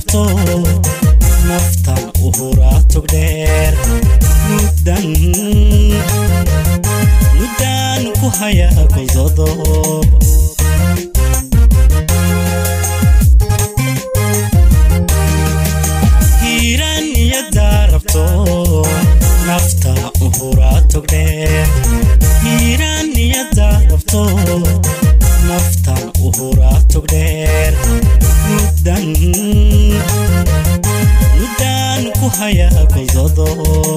rabto naftan u huraa togdheer muddan muddan ku haya gododo hiiraan iyadaa rabto nafta u huraa togdheer hiiraan iyadaa rabto naftan u huraa togdheer muddan muddan ku haya gododo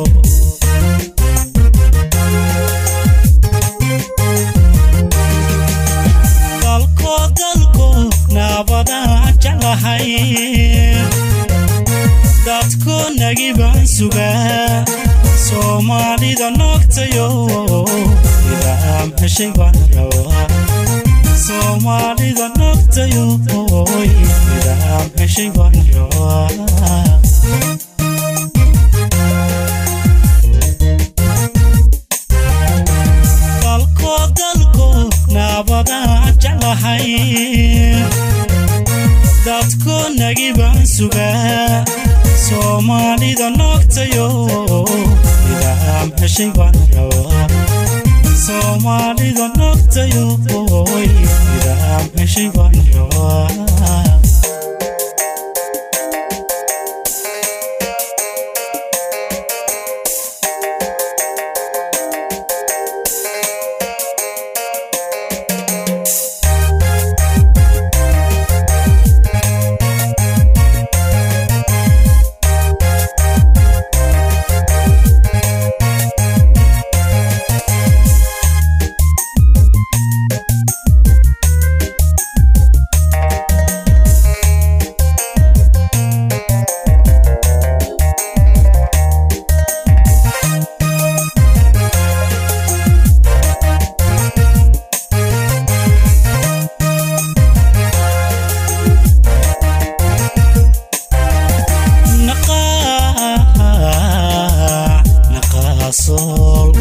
dalko dalko naabadaan jeclahay dadko nagi baan sugaa soomaalida noogtayo nidaam heshay baan rabaa soomaalida noogtayo nidaam heshay baan rabaa dalko dalko naabadaan jeclahay dadko nagi baan sugaa soomaalida noogtayo nidaam heshay baan rabaa soomaalida noogtayo nidaam heshay baan rabaa naqaasol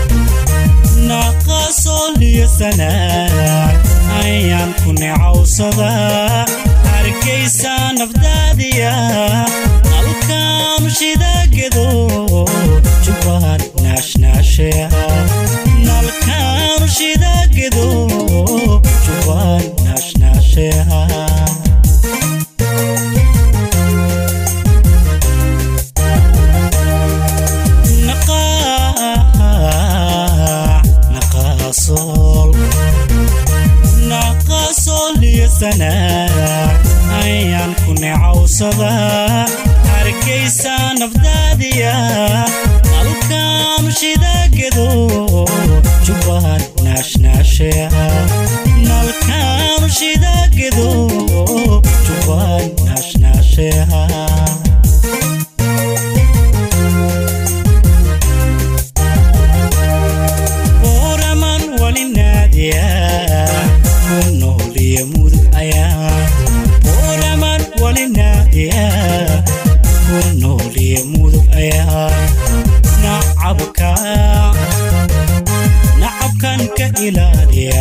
naqaasol iyo sanaa ayaan ku necawsadaa hargaysa nafdaadiya nalkaanu shidaagedo jubbaan naashnaashea nalkaanu shidaagedo jubbaan naashnaashea naqaasol naqaasol iyo sanaa ayaan ku necawsadaa hargaysa nafdaadiya nalkaanu shidaagedo jubbaan naashnaashea nalkaanu shidaagedo jubbaan naashnaashea oraman wali naadiya ku nooliya mudug ayaa oraman wali naadiya ku nooliya mudug ayaa nacabka nacabkan ka ilaaliya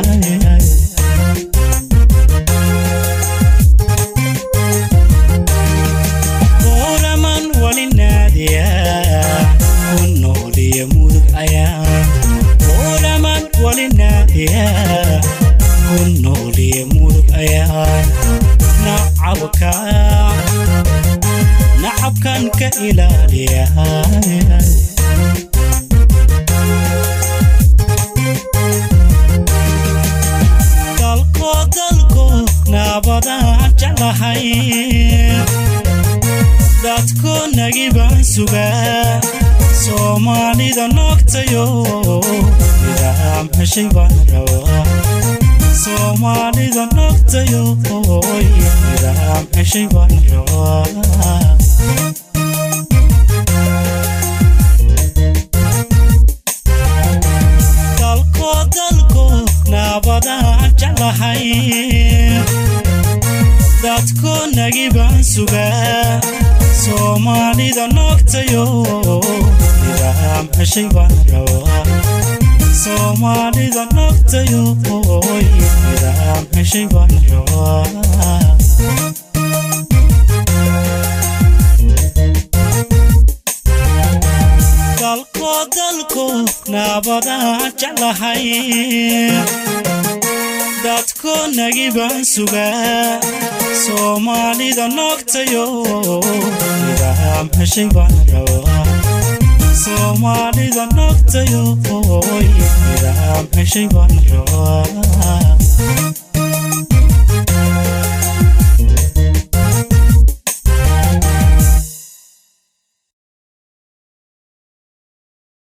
oraman wali naadiya ku nooliya mudug ayaa oraman wali naadiya ku nooliya mudug ayaa nacabka nacabkan ka ilaaliya dalko dalko naabadaan jeclahay dadko nagi baan sugaa soomaalida noogtayo nidaam heshay baan rabaa soomaalida noogtayo nidaam heshay baan rabaa dalko dalko naabadaan jeclahay dadko nagi baan sugaa soomaalida noogtayo nidaam heshay baan rabaa soomaalida noogtayo nidaam heshay baan rabaa labadaan jeclahay dadkoonagii baan sugaa soomaalida noogtayo nidaam heshay baan rabaa soomaalida noogtayo nidaam heshay baan rabaa